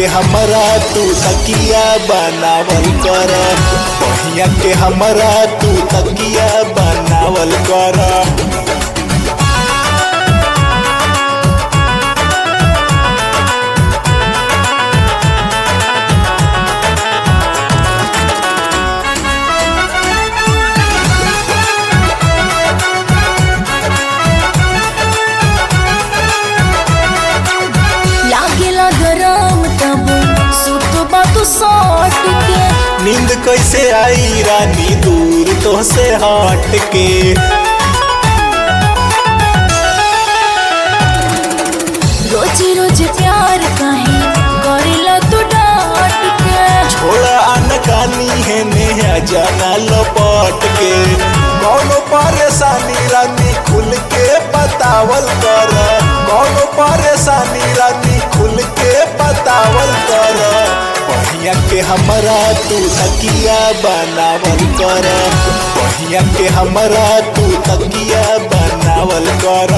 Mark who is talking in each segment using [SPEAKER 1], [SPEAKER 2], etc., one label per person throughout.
[SPEAKER 1] के हमरा तू तकिया बनावल कर बहिया के हमरा तू तकिया बनावल कर
[SPEAKER 2] लागेला गरम तब सुतबा तू सट के
[SPEAKER 1] नींद कैसे आई रानी दूर तो से हट के
[SPEAKER 2] रोज रोज प्यार काहे करेला तू डांट के
[SPEAKER 1] छोड़ा अनकानी है नेहा जाना लपट के कौनो परेशानी रानी खुल के बतावल कर कौनो परेशानी रानी खुल के बतावल कर बहिया के हमरा तू तकिया बनावल कर बहिया के हमरा तू तकिया बनावल कर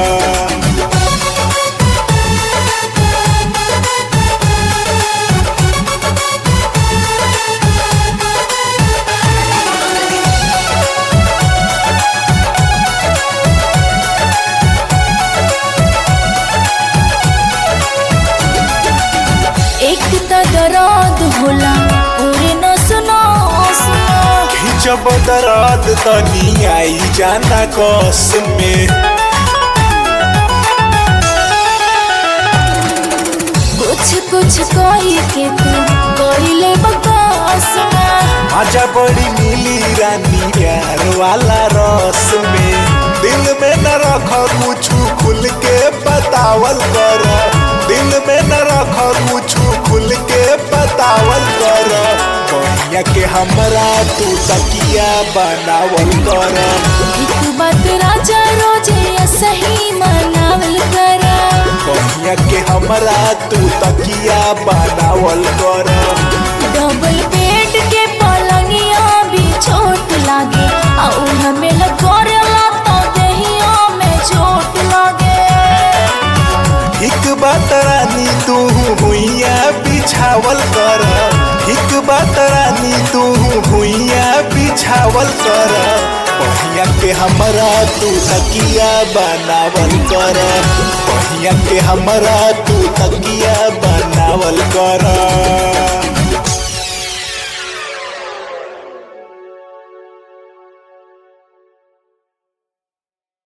[SPEAKER 2] एक त दर्द होला पूरे न सुनो सुनो
[SPEAKER 1] जब दर्द तनी आई जाना कस में
[SPEAKER 2] कुछ कुछ कही के तू कइले बकवास में
[SPEAKER 1] मजा बड़ी मिली रानी प्यार वाला रस में दिल में न रख कुछ खुल के बतावल कर दिल में न रख कुछ खुल के बतावल कर बहिया के हमरा तू तकिया बनावल कर
[SPEAKER 2] एक बात राजा रोजे सही मनावल कर
[SPEAKER 1] बहिया के हमरा तू तकिया बनावल कर
[SPEAKER 2] डबल बेड के पलंगिया भी छोट लागे और हमें लगोरेला तो दहिया में चोट लागे
[SPEAKER 1] एक बात रानी तू भुइया बिछावल कर एक बात रानी तू भुइया बिछावल कर बहिया के हमरा तू तकिया बनावल कर बहिया के हमरा तू तकिया बनावल कर